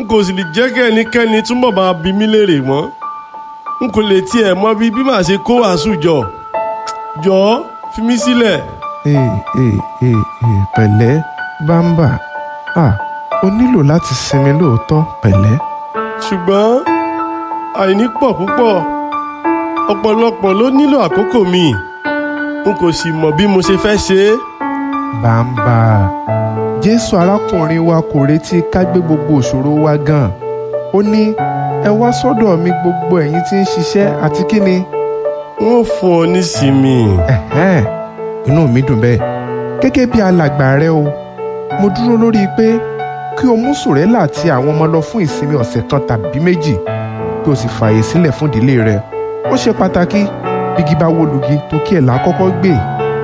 n kò sì lè jẹ́ kí ẹnikẹ́ni túnbọ̀ máa bi mí léèrè mọ́ n kò lè tiẹ̀ mọ bí bí màá ṣe kó wàásù jọ jọ̀ọ́ fi mí sílẹ̀. ee ee ee ee pẹ̀lẹ́ bámbà ah o nílò láti sinmi lóòótọ́ pẹ̀lẹ́. ṣùgbọ́n àìní pọ̀ púpọ̀ ọ̀pọ̀lọpọ̀ ló nílò àkókò mi n kò sì mọ̀ bí mo ṣe fẹ́ ṣe é. bámbà jésù arákùnrin wa kò retí ká gbé gbogbo òṣòro wa gan ó ní ẹ wá sọ́dọ̀ mi gbogbo ẹ̀yin tí ń ṣiṣẹ́ àti kí ni. n ó fún ọ nísinmi. ẹ̀hẹ́n inú mi dùn bẹ́ẹ̀ gẹ́gẹ́ bí alàgbà rẹ o mo dúró lórí pé kí o mú sòrẹ́là àti àwọn ọmọ lọ fún ìsinmi ọ̀sẹ̀ kan tàbí méjì kí o sì fààyè sílẹ̀ fún ìdílé rẹ ó ṣe pàtàkì bígi bá wó lugi tó kí ẹ̀ là á kọ́kọ́ gbé.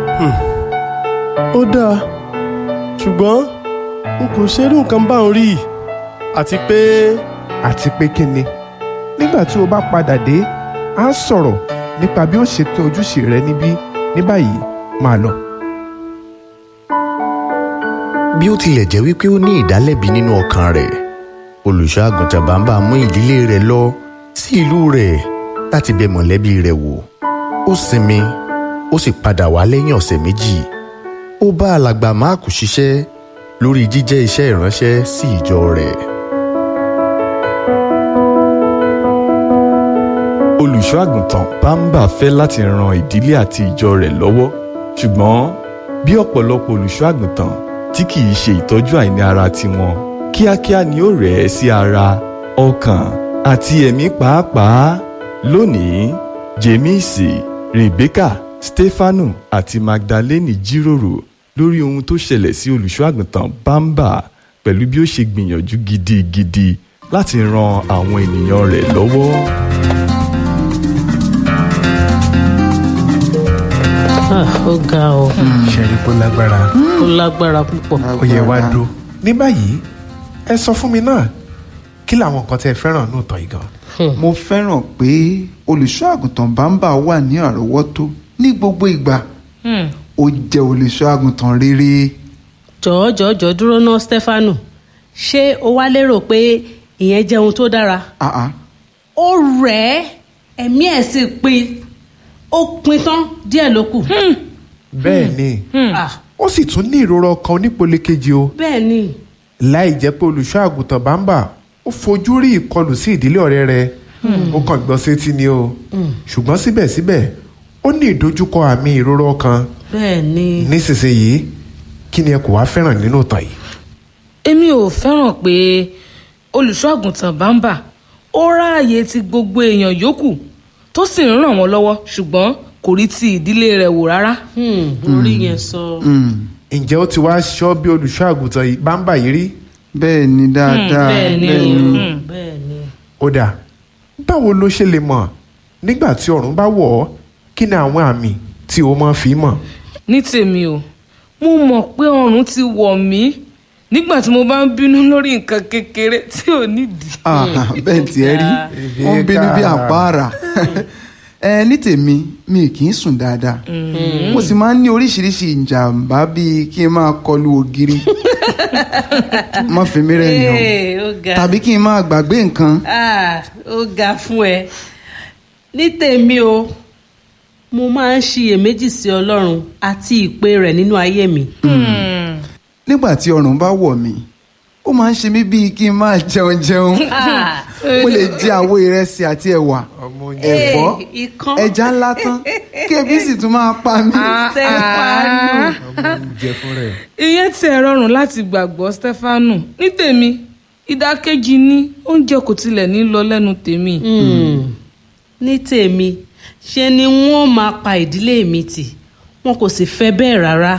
ó dáa ṣùgbọ́n n kò ṣerú nǹkan báwọn rí àti pé àti pé kí ni nígbà tí o bá padà dé a sọ̀rọ̀ nípa bí ó ṣe pín ojúṣe rẹ níbí ní báyìí máa lọ. bí ó tilẹ̀ jẹ́ wípé ó ní ìdálẹ́bi nínú ọkàn rẹ̀ olùṣọ́ àgùntàn bàbá mú ìdílé rẹ̀ lọ sí ìlú rẹ̀ láti bẹ̀ mọ̀lẹ́bí rẹ̀ wò ó sinmi ó sì padà wá lẹ́yìn ọ̀sẹ̀ méjì ó bá alàgbà máàkù ṣiṣẹ́ lórí jíjẹ́ iṣẹ́ ìránṣẹ́ sí ìjọ rẹ̀. olùṣọ́ àgùntàn bámbà fẹ́ láti ran ìdílé àti ìjọ rẹ̀ lọ́wọ́ ṣùgbọ́n bí ọ̀pọ̀lọpọ̀ olùṣọ́ àgùntàn tí kì í ṣe ìtọ́jú àìní ara tiwọn kíákíá ni ó rẹ̀ ẹ́ sí ara ọkàn àti ẹ̀mí pàápàá lónìí jemisi rebecca stefanu àti magdalene jíròrò lórí ohun tó ṣẹlẹ̀ sí olùṣọ́ àgùntàn bámbà pẹ̀lú bí ó ṣe gbìyànjú gidigidi láti ran àwọn ènìyàn rẹ̀ lọ́wọ́. Ah, ó ga ọ ṣẹ́rí kó lágbára ó lágbára púpọ̀. ó yẹ wá dó. ní báyìí ẹ sọ fún mi náà kí làwọn nǹkan tẹ́ ẹ fẹ́ràn ní ìtàn yìí gan. mo fẹ́ràn pé olùṣọ́ àgùntàn bámbà wà ní àrọ́wọ́tó ní gbogbo ìgbà ó jẹ́ olùṣọ́ àgùntàn rere jọ̀ọ́ jọ̀ọ́ jọ̀ọ́ dúró ná stefanu ṣé o wá lérò pé ìyẹn jẹ́ ohun tó dára. Ah, ah. ó rẹ̀ ẹ́ ẹ̀mí ẹ̀ sì pin ó pin tán díẹ̀ ló kù. bẹ́ẹ̀ ni Ah, ó sì tún ní ìrora ọkàn onípele kejì o bẹ́ẹ̀ ni láì jẹ́ pé olùṣọ́ àgùntàn bámbà ó fojú rí ìkọlù sí ìdílé ọ̀rẹ́ rẹ̀ ó kàn gbọ́ sétí ni o ṣùgbọ́n síbẹ̀síbẹ̀ ó ní ìdojúkọ àmì ìrora ọkàn bẹ́ẹ̀ ni. nísinsìnyí kí ni ẹ kò wá fẹ́ràn nínú ìtàn yìí. èmi ò fẹ́ràn pé olùṣọ́ àgùntàn bámbà ó ráàyè ti gbogbo èèyàn yòókù tó sì ń ràn wọ́n lọ́wọ́ ṣùgbọ́n kò rí ti ìdílé rẹ̀ wò rárá. Hmm, orí yẹn sọ. ǹjẹ́ ó ti wá ṣọ́ bí olùṣọ́ àgùntàn yìí bámbà yìí rí. bẹ́ẹ̀ ni dáadáa bẹ́ẹ̀ ni bẹ́ẹ̀ ni. o, bẹ́ẹ̀ ni. ó dà báwo ló ṣe lè mọ̀ nígbà tí ọ̀run bá wọ̀ ọ́ kí ni àwọn àmì tí o máa fi mọ̀. ní tèmi o mo mọ̀ pé ọrùn ti wọ̀ mí nígbà tí mo bá ń bínú lórí nǹkan kékeré tí ò nídìí. Ah, bẹ́ẹ̀ tí ẹ rí ó ń bínú bí àpáàrà ẹ ní tèmi mi kì í sùn dáadáa mo sì máa ń ní oríṣiríṣi ìjàmbá bíi kí n máa kọlu ògiri má fi mí rẹ̀ yàn Ee, ó ga. tàbí kí n máa gbàgbé nǹkan Ah, ó ga fún ẹ ní tèmi o mo máa ń ṣiyèméjì sí ọlọ́run àti ìpè rẹ̀ nínú ayé mi. nígbà tí ọrùn bá wọ̀ mí ó máa ń ṣe mí bíi kí n máa jẹun jẹun Ah, mo lè jẹ àwo ìrẹsì àti ẹ̀wà ẹ̀fọ́ eh, ikán. ẹja ńlá tán kí ebi sì tún máa pa mí. Stefanu. jẹ fún rẹ̀. ìyẹn tí ẹ rọrùn láti gbàgbọ́ stefanu ní tèmi ìdákejì ní oúnjẹ kò tilẹ̀ ní lọ lẹ́nu tèmi. Hmm, ní tèmi ṣe ni wọ́n máa pa ìdílé mi tì wọn kò sì fẹ́ bẹ́ẹ̀ rárá.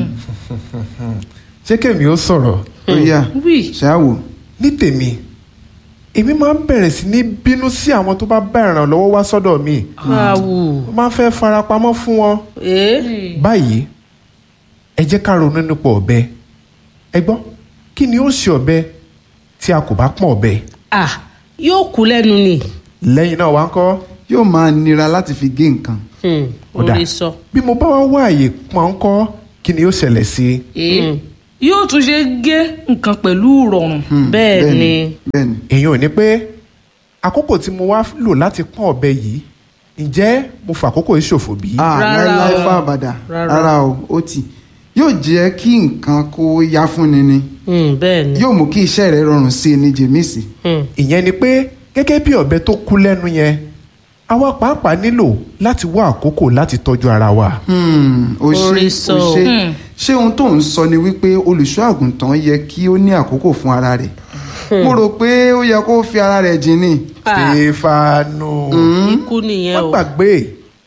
ṣé kèmí ó sọ̀rọ̀ ó yá wí ṣáàwò ní tèmi èmi máa ń bẹ̀rẹ̀ sí ní bínú sí àwọn tó bá bá ìrànlọ́wọ́ wá sọ́dọ̀ mi awù mo máa ń fẹ́ farapamọ́ fún wọn. ee báyìí ẹ jẹ́ ká ronú nípa ọ̀bẹ ẹ gbọ́ kí ni ó ṣe ọ̀bẹ tí a kò bá pọ́n ọ̀bẹ ah yóò kú lẹ́nu ni. lẹ́yìn náà wá ń kọ́ yóò máa nira láti fi gé nǹkan Hmm, Ó dà. orí sọ. bí mo bá wá wá àyè pọ́n ń kọ́ kí ni ó ṣẹlẹ̀ sí i ee yóò tún ṣe gé nǹkan pẹ̀lú ìrọ̀rùn. bẹ́ẹ̀ ni bẹ́ẹ̀ ni èèyàn ò ní pé àkókò tí mo wá lò láti pọ́n ọ̀bẹ yìí ǹjẹ́ mo fà àkókò yìí ṣòfò bí? ah Rárá láíláí o. fún àbàdà Rárá. rárá o ó tì yóò jẹ́ kí nǹkan kó yá fúnni ni Hmm, bẹ́ẹ̀ ni yóò mú kí iṣẹ́ rẹ̀ rọrùn sí i ní jèmísì Hmm, ìyẹn ni pé gẹ́gẹ́ bí ọ̀bẹ tó kú lẹ́nu yẹn àwa pàápàá nílò láti wá àkókò láti tọ́jú ara wa. Hmm, ó ṣe Orí ó sọ. ṣe ṣé ohun tó ń sọ ni wípé olùṣọ́ àgùntàn yẹ kí ó ní àkókò fún ara rẹ̀ mo rò pé ó yẹ kó fi ara rẹ̀ jìn ní. Ah. stefano ikú nìyẹn wọ́n o gbàgbé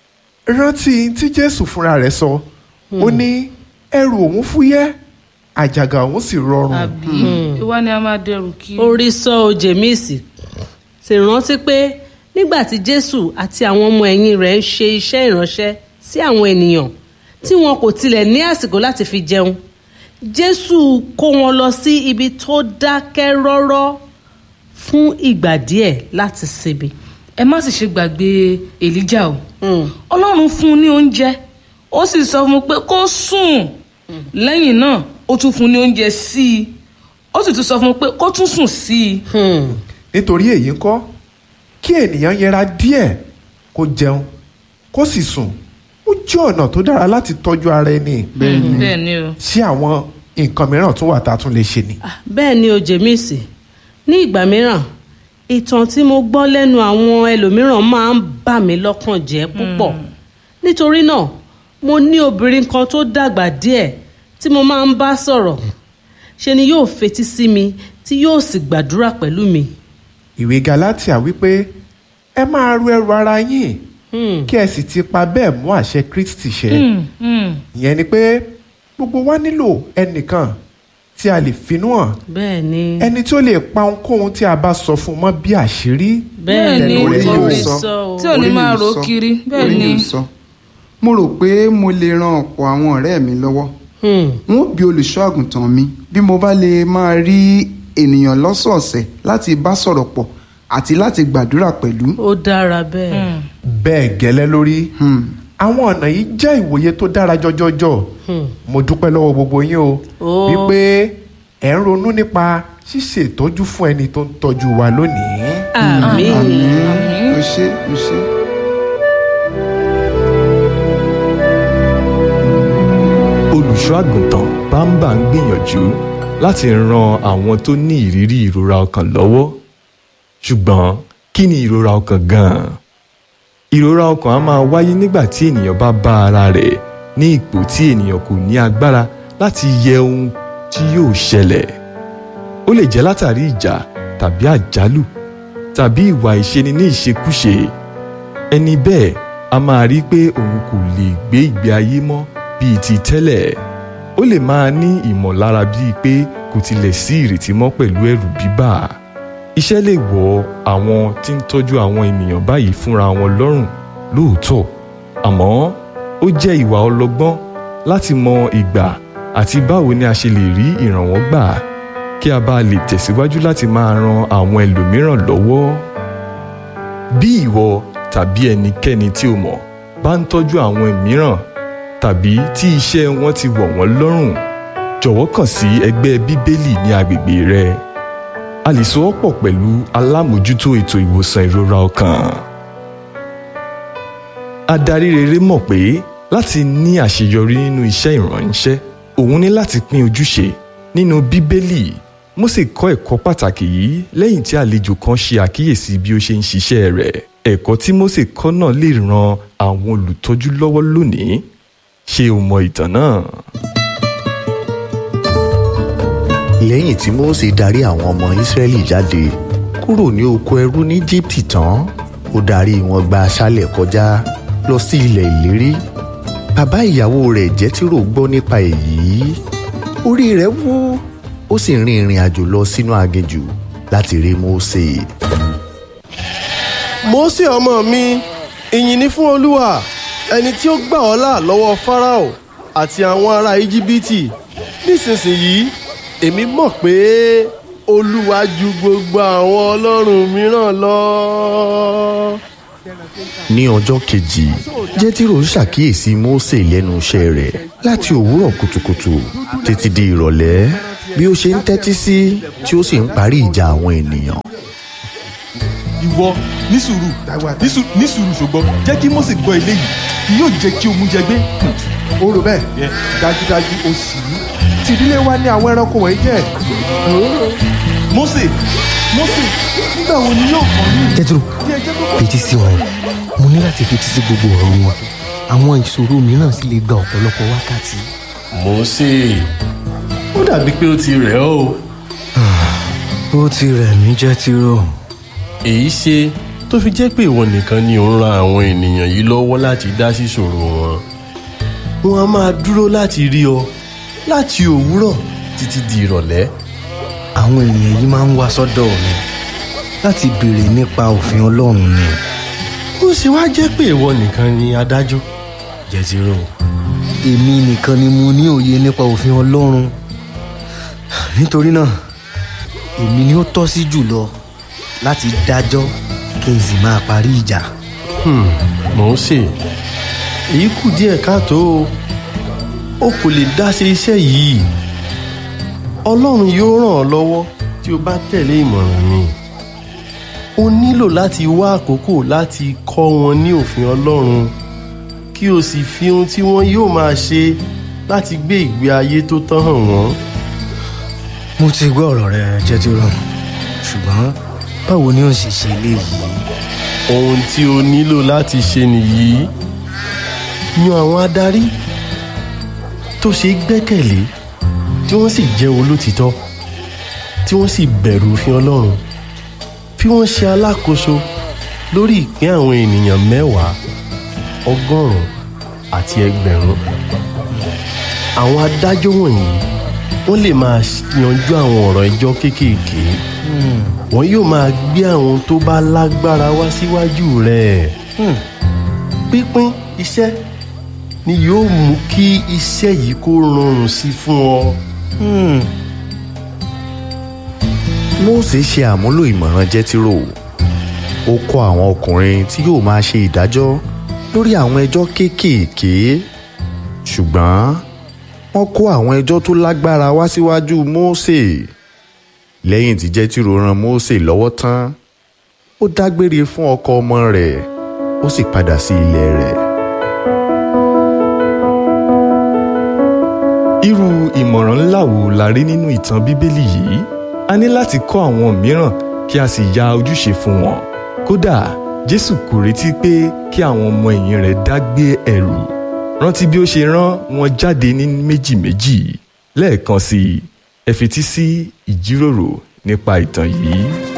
rántí tí jésù fúnra rẹ̀ sọ ó ní ẹrù òun fúyẹ́ àjàgà òun sì rọrùn. àbí ìwà ni a máa dẹrù kí. orí sọ o jèmíìsì sì rántí pé nígbà tí jésù àti àwọn ọmọ ẹ̀yìn rẹ̀ ń ṣe iṣẹ́ ìránṣẹ́ sí àwọn ènìyàn tí wọn kò tilẹ̀ ní àsìkò láti fi jẹun jésù kó wọn lọ sí ibi tó dákẹ́ rọ́rọ́ fún ìgbà díẹ̀ láti sinmi. ẹ má sì ṣe gbàgbé èlíjà o Hmm. ọlọ́run fún un ní oúnjẹ ó sì sọ fún un pé kó sùn lẹ́yìn náà ó tún fún un ní oúnjẹ sí i ó sì tún sọ fún un pé kó tún sùn sí i. Hmm. nítorí èyí ń kọ́ kí ènìyàn yẹra díẹ̀ kó jẹun kó sì sùn ó jẹ́ ọ̀nà tó dára láti tọ́jú ara ẹni bẹ́ẹ̀ ni o. sí àwọn nǹkan mìíràn tó wà tá a tún lè ṣe ni. Ah, bẹ́ẹ̀ ni o jèmíìsì ní ìgbà mìíràn ìtàn tí mo gbọ́ lẹ́nu àwọn ẹlòmíràn máa ń bà mí lọ́kàn jẹ́ púpọ̀ nítorí náà mo ní obìnrin kan tó dàgbà díẹ̀ tí mo máa ń bá sọ̀rọ̀ ṣe ni yóò fetí sí mi tí yóò sì gbàdúrà pẹ̀lú mi. ìwé galatia wípé ẹ máa ru ẹrù ara yín Hmm. kí ẹ sì ti pa bẹ́ẹ̀ mú àṣẹ kristi ṣẹ Hmm, hmm. ìyẹn ni pé gbogbo wa nílò ẹnìkan tí a lè finú hàn bẹ́ẹ̀ ni ẹni tí ó lè pa ohunkóhun tí a bá sọ fún un mọ́ bí àṣírí bẹ́ẹ̀ bẹ́ẹ̀ ni ni, orí yóò orí sọ. sọ o. tí ò ní Orí máa yóò rò sọ. kiri bẹ́ẹ̀ Orí ni. yóò sọ. mo rò pé mo lè ran ọ̀pọ̀ àwọn ọ̀rẹ́ mi lọ́wọ́ Hmm. n ó bi olùṣọ́ àgùntàn mi bí mo bá lè máa rí ènìyàn lọ́sọ̀ọ̀sẹ̀ láti bá sọ̀rọ̀ pọ̀ àti láti gbàdúrà pẹ̀lú. ó dára bẹ́ẹ̀. Hmm. bẹ́ẹ̀ gẹ́lẹ́ lórí Hmm. àwọn ọ̀nà yìí jẹ́ ìwòye tó dára jọjọjọ Hmm. mo dúpẹ́ lọ́wọ́ gbogbo yín o Ó. wípé ẹ̀ ń ronú nípa ṣíṣe ìtọ́jú fún ẹni tó ń tọ́jú wa lónìí. àmín. àmín o ṣé o ṣé. olùṣọ́ àgùntàn bámbà ń gbìyànjú láti ran àwọn tó ní ìrírí ìrora ọkàn lọ́wọ́ ṣùgbọ́n kí ni ìrora ọkàn gan-an ìrora ọkàn á máa wáyé nígbà tí ènìyàn bá bá ara rẹ̀ ní ipò tí ènìyàn kò ní agbára láti yẹ ohun tí yóò ṣẹlẹ̀ ó lè jẹ́ látàrí ìjà tàbí àjálù tàbí ìwà ìṣeni ní ìṣekúṣe ẹni bẹ́ẹ̀ a máa rí pé òun kò lè gbé ìgbé ayé mọ́ bíi ti tẹ́lẹ̀ ó lè máa ní ìmọ̀lára bíi pé kò tilẹ̀ sí ìrètí mọ́ pẹ̀lú ẹ̀rù bíbà iṣẹ́ lè wọ àwọn tí ń tọ́jú àwọn ènìyàn báyìí fúnra wọn lọ́rùn lóòótọ́ àmọ́ ó jẹ́ ìwà ọlọ́gbọ́n láti mọ ìgbà àti báwo ni a ṣe lè rí ìrànwọ́ gbà kí a bá lè tẹ̀síwájú láti máa ran àwọn ẹlòmíràn lọ́wọ́ bí ìwọ tàbí ẹnikẹ́ni tí o mọ̀ bá ń tọ́jú àwọn mìíràn tàbí tí iṣẹ́ wọn ti wọ̀ wọ́n lọ́rùn jọ̀wọ́ kàn sí ẹgbẹ́ bíbélì ní agbègbè rẹ a lè so ọ́ pọ̀ pẹ̀lú alámòjútó ètò ìwòsàn ìrora ọkàn adarí rere mọ̀ pé láti ní àṣeyọrí nínú iṣẹ́ ìránṣẹ́ òun ní láti pín ojúṣe nínú bíbélì Mósè kọ́ ẹ̀kọ́ pàtàkì yìí lẹ́yìn tí àlejò kan ṣe àkíyèsí bí ó ṣe ń ṣiṣẹ́ rẹ̀ ẹ̀kọ́ tí Mósè kọ́ náà lè ran àwọn olùtọ́jú lọ́wọ́ lónìí ṣé o mọ ìtàn náà? lẹ́yìn tí Mósè darí àwọn ọmọ Ísírẹ́lì jáde kúrò ní oko ẹrú ní Íjíbítì tán ó darí wọn gba aṣálẹ̀ kọjá lọ sí ilẹ̀ ìlérí bàbá ìyàwó rẹ̀ Jétírò gbọ́ nípa èyí orí rẹ̀ wú ó sì rin ìrìn àjò lọ sínú aginjù láti rí Mósè. Mósè ọmọ mi ìyìn ni fún olúwa ẹni tí ó gbà ọ́ là lọ́wọ́ Fáráò àti àwọn ará íjíbítì nísinsìnyí èmi mọ̀ pé olúwa ju gbogbo àwọn ọlọ́run mìíràn lọ. ní ọjọ́ kejì jẹ́tírò ṣàkíyèsí mósè lẹ́nu iṣẹ́ rẹ̀ láti òwúrọ̀ kùtùkùtù títí di ìrọ̀lẹ́ bí ó ṣe ń tẹ́tí sí tí ó sì ń parí ìjà àwọn ènìyàn. ìwọ ní sùúrù ní sùúrù ní sùúrù ṣùgbọ́n jẹ́ kí Mósè gbọ́ eléyìí kì yóò jẹ́ kí ogun jẹ gbé. ó rò bẹ́ẹ̀ dájúdájú ó sì í tìdílé wa ní àwọn ẹranko wọ̀nyí jẹ́ Mósè Mósè nígbà wo ni yóò kàn ní. jẹ́tùrú fetí sí wọn mo ní láti fetí sí gbogbo ọ̀rọ̀ wọn àwọn ìṣòro mìíràn sì lè gba ọ̀pọ̀lọpọ̀ wákàtí. Mósè ó dàbí pé ó ti rẹ̀ ọ́ o. ó ti rẹ̀ mí jẹ́tìrò. èyí ṣe tó fi jẹ́ pé ìwọ nìkan ni ò ń ran àwọn ènìyàn yìí lọ́wọ́ láti dá sí ìṣòro wọn. wọn a máa dúró láti rí ọ láti òwúrọ̀ títí di ìrọ̀lẹ́. àwọn ènìyàn yìí máa ń wá sọ́dọ̀ mi láti béèrè nípa òfin ọlọ́run ni ó ṣe wá jẹ́ pé ìwọ nìkan ni adájọ́. jẹ́tìrò. èmi nìkan ni mo ní òye nípa òfin ọlọ́run nítorí náà èmi ni ó tọ́ sí jùlọ láti dájọ́ kí n sì máa parí ìjà. Hmm, Mósè èyí kù díẹ̀ káàtó o o kò lè dá ṣe iṣẹ́ yìí ọlọ́run yóò ràn ọ́ lọ́wọ́ tí o bá tẹ̀lé ìmọ̀ràn mi o nílò láti wá àkókò láti kọ́ wọn ní òfin ọlọ́run kí o sì fi ohun tí wọ́n yóò máa ṣe láti gbé ìgbé ayé tó tán hàn wọ́n. mo ti gbọ́ ọ̀rọ̀ rẹ jẹ́tìrò ṣùgbọ́n báwo ni ó ṣe ṣe eléyìí. ohun tí o nílò láti ṣe nìyí yan àwọn adarí tó ṣe é gbẹ́kẹ̀lé tí wọ́n sì jẹ́ olótìtọ́ tí wọ́n sì bẹ̀rù òfin ọlọ́run fi wọ́n ṣe alákòóso lórí ìpín àwọn ènìyàn mẹ́wàá ọgọ́rùn-ún àti ẹgbẹ̀rún àwọn adájọ́ wọ̀nyí wọ́n lè máa yanjú àwọn ọ̀rọ̀ ẹjọ́ kéékèèké wọn yóò máa gbé àwọn tó bá lágbára wá síwájú rẹ̀ pínpín iṣẹ́ ni yóò mú kí iṣẹ́ yìí kó rọrùn sí fún ọ. mósè ṣe àmúlò ìmọ̀ràn jẹ́tírò ó kọ́ àwọn ọkùnrin tí yóò máa ṣe ìdájọ́ lórí àwọn ẹjọ́ kéékèèké ṣùgbọ́n wọ́n kó àwọn ẹjọ́ tó lágbára wá síwájú mósè lẹ́yìn tí jẹ́tírò ran mósè lọ́wọ́ tán ó dágbére fún ọkọ ọmọ rẹ̀ ó sì padà sí ilẹ̀ rẹ̀. irú ìmọ̀ràn ńlá wo la rí nínú ìtàn bíbélì yìí a ní láti kọ́ àwọn mìíràn kí a sì ya ojúṣe fún wọn kódà jésù kò retí pé kí àwọn ọmọ ẹ̀yìn rẹ̀ dá gbé ẹrù rántí bí ó ṣe rán wọn jáde ní méjì méjì lẹ́ẹ̀kan sí i ẹ fetí sí ìjíròrò nípa ìtàn yìí.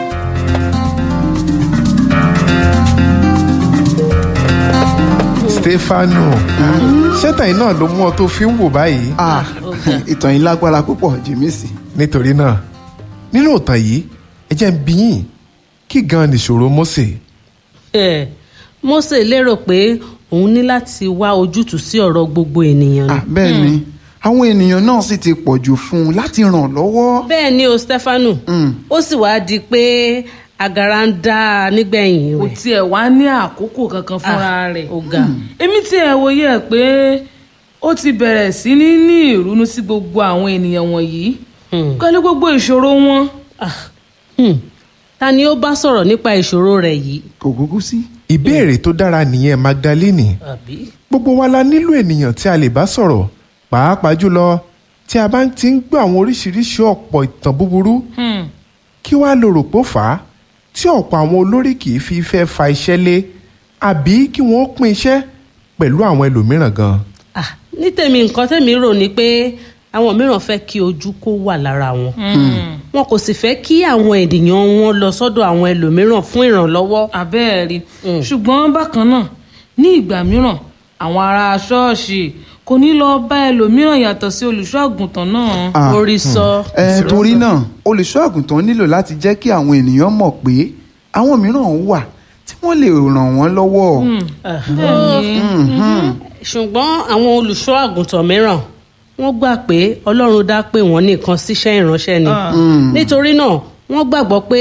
stefano ṣẹ́tàn yìí náà ló mú ọ tó fi ń wò báyìí. Ah, ìtàn yìí lágbára púpọ̀ jèmísì. nítorí náà nínú ìtàn yìí ẹ jẹ́ ń bi yín kí gan-an nìṣòro mósè. Eh, Mósè lérò pé òun ní láti wá ojútùú sí ọ̀rọ̀ gbogbo ènìyàn Ah, ni. bẹ́ẹ̀ ni àwọn ènìyàn náà sì ti pọ̀ jù fún un láti ràn lọ́wọ́. bẹ́ẹ̀ ni o Stefanu ó sì wá di pé agara ń dá a nígbẹ̀yìn kò rẹ̀. tiẹ̀ wá ní àkókò kankan fúnra rẹ̀ ó ga. èmi tiẹ̀ wòye ẹ̀ pé ó ti bẹ̀rẹ̀ sí ní ní ìrúnú sí gbogbo àwọn ènìyàn wọ̀nyí Hmm. pẹ̀lú gbogbo ìṣòro wọn. Ah, hmm. ta ni ó bá sọ̀rọ̀ nípa ìṣòro rẹ̀ yìí. kò kúkú sí. ìbéèrè tó dára nìyẹn magdalene àbí. gbogbo wa la nílò ènìyàn tí a lè bá sọ̀rọ̀ pàápàá jùlọ tí a bá ti ń gbọ́ àwọn oríṣiríṣi ọ̀pọ̀ ìtàn búburú Hmm. kí wàá lo rò pó fà á tí ọ̀pọ̀ àwọn olórí kì í fi fẹ́ fa iṣẹ́ lé àbí kí wọ́n pín iṣẹ́ pẹ̀lú àwọn ẹlòmíràn gan. Ah, ní tèmi nǹkan tèmi rò ni pé àwọn mìíràn fẹ́ kí ojú kó wà lára wọn. wọn kò sì fẹ́ kí àwọn ènìyàn wọn lọ sọ́dọ̀ àwọn ẹlòmíràn fún ìrànlọ́wọ́. abẹ́ẹ̀rí Mm. ṣùgbọ́n bákan náà ní ìgbà mìíràn àwọn ará ṣọ́ọ̀ṣì kò ní lọ bá ẹlòmíràn yàtọ̀ sí olùṣọ́ àgùntàn náà. Ah, orí sọ. ẹ torí náà olùṣọ́ àgùntàn nílò láti jẹ́ kí àwọn ènìyàn mọ̀ pé àwọn mìíràn wà tí wọ́n lè ràn wọ́n lọ́wọ́. bẹ́ẹ̀ni ṣùgbọ́n àwọn olùṣọ́ àgùntàn mìíràn wọ́n gbà pé ọlọ́run dá pé wọ́n nìkan síṣẹ́ ìránṣẹ́ ni nítorí náà wọ́n gbàgbọ́ pé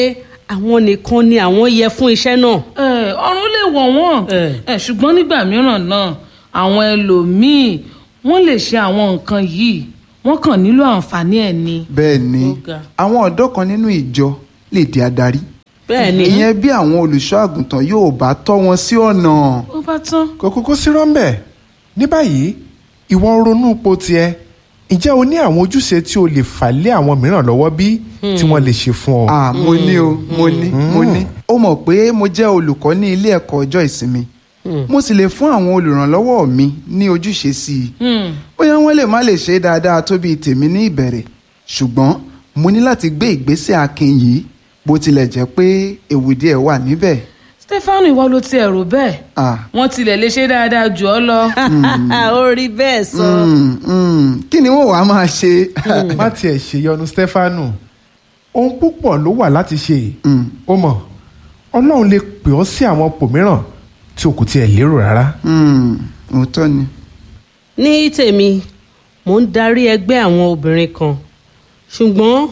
àwọn nìkan ni àwọn yẹ fún iṣẹ́ náà. ẹ ọrùn lè wọ̀ wọ́n Eh. ẹ ṣùgbọ́n nígbà mìíràn náà àwọn ẹlòmíín wọ́n lè ṣe àwọn nǹkan yìí wọ́n kàn nílò àǹfààní ẹ̀ ni. bẹ́ẹ̀ ni Ó ga. àwọn ọ̀dọ́ kan nínú ìjọ lè di adarí bẹ́ẹ̀ ni ìyẹn bí àwọn olùṣọ́ àgùntàn yóò bá tọ́ wọn sí ọ̀nà ó bá tán. kò kúkú sí rọ́ńbẹ̀ ní báyìí ìwọ ń ronú ipò tiẹ̀ ǹjẹ́ o ní àwọn ojúṣe tí o lè fà lé àwọn mìíràn lọ́wọ́ bí tí wọ́n lè ṣe fún ọ. ah mo ní o mo ní mo ní ó mọ̀ pé mo jẹ́ olùkọ́ ní ilé ẹ̀kọ́ ọjọ́ ìsinmi mo sì lè fún àwọn olùrànlọ́wọ́ mi ní ojúṣe sí i Hmm. bóyá wọ́n lè má lè ṣe é dáadáa tó bíi tèmi ní ìbẹ̀rẹ̀ ṣùgbọ́n mo ní láti gbé ìgbésẹ̀ akin yìí bó tilẹ̀ jẹ́ pé ewu díẹ̀ wà níbẹ̀ stefanu ìwọ ló ti ẹ̀rù bẹ́ẹ̀ ah wọ́n tilẹ̀ lè ṣe dáadáa jù ọ́ lọ. ó rí bẹ́ẹ̀ sọ. mm, mm, kí ni wọ́n wàá máa ṣe má tiẹ̀ ṣèyọnu stefanu ohun púpọ̀ ló wà láti ṣe Mm, ó mọ̀ ọlọ́run lè pè ọ́ sí àwọn ipò mìíràn tí o kò tiẹ̀ lérò rárá. mm, òótọ́ ni ní tèmi mò ń darí ẹgbẹ́ àwọn obìnrin kan ṣùgbọ́n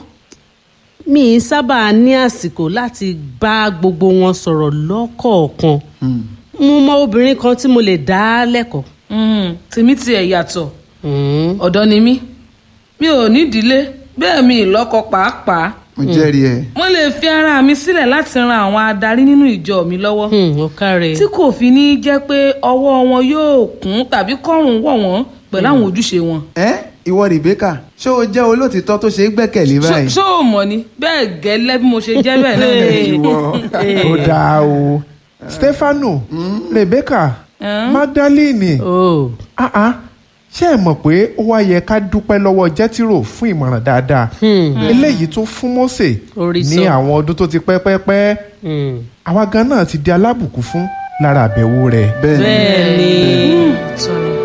mi ì sábà ní àsìkò láti bá gbogbo wọn sọ̀rọ̀ lọ́kọ̀ọ̀kan mo mọ obìnrin kan tí mo lè dá lẹ́kọ̀ọ́. Hmm. tèmi tiẹ̀ yàtọ̀ Mm. ọ̀dọ́ ni mí mi ò nídìílé bẹ́ẹ̀ mi ì lọ́kọ pàápàá mo jẹ́rìí ẹ̀ mo lè fi ara mi sílẹ̀ láti ran àwọn adarí nínú ìjọ mi lọ́wọ́ Hmm, ó káre. tí kò fi ní jẹ́ pé ọwọ́ wọn yóò kún tàbí kọ́rùn wọ̀ wọ́n pẹ̀lú àwọn ojúṣe wọn. ẹ́ ìwọ Rebecca ṣé o jẹ́ olótìtọ́ tó ṣe é gbẹ́kẹ̀lé báyìí ṣó o mọ̀ ni bẹ́ẹ̀ gẹ́lẹ́ bí mo ṣe jẹ́ bẹ́ẹ̀ náà ni. ìwọ ó dáa o stefano rebecca magdalene Oh. ah ah ṣé ẹ mọ̀ pé ó wá yẹ ká dúpẹ́ lọ́wọ́ jẹ́tìrò fún ìmọ̀ràn dáadáa eléyìí tó fún Mósè Orí ní sọ. àwọn ọdún tó ti pẹ́ pẹ́ pẹ́ Hmm. àwa gan náà ti di alábùkún fún lára àbẹ̀wò rẹ̀. bẹ́ẹ̀ ni bẹ́ẹ̀ ni. Sọ ni.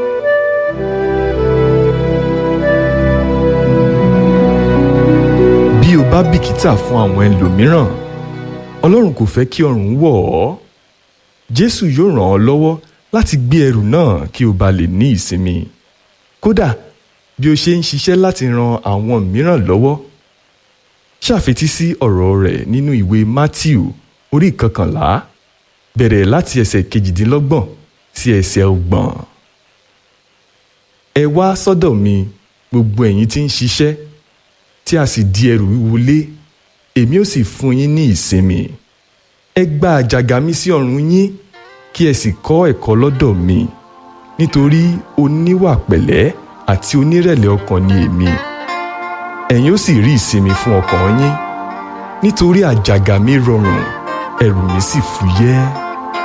bí o bá bìkítà fún àwọn ẹlòmíràn ọlọ́run kò fẹ́ kí ọrùn wọ̀ ọ́ jésù yóò ràn ọ́ lọ́wọ́ láti gbé ẹrù náà kí o bá lè ní ìsinmi kódà bí o ṣe ń ṣiṣẹ́ láti ran àwọn mìíràn lọ́wọ́ ṣàfetí sí ọ̀rọ̀ rẹ̀ nínú ìwé matthew orí ìkọkànlá bẹ̀rẹ̀ láti ẹsẹ̀ kejìdínlọ́gbọ̀n sí ẹsẹ̀ ọgbọ̀n ẹ wá sọ́dọ̀ mi gbogbo ẹ̀yin tí ń ṣiṣẹ́ tí a sì di ẹrù wíwo lé èmi ó sì fún yín ní ìsinmi ẹ gba àjàgà mi sí ọrùn yín kí ẹ sì kọ́ ẹ̀kọ́ lọ́dọ̀ mi nítorí oníwà pẹ̀lẹ́ àti onírẹ̀lẹ̀ ọkàn ni èmi ẹ̀yin ó sì rí ìsinmi fún ọkàn yín nítorí àjàgà mi rọrùn ẹrù mi sì fúyẹ́.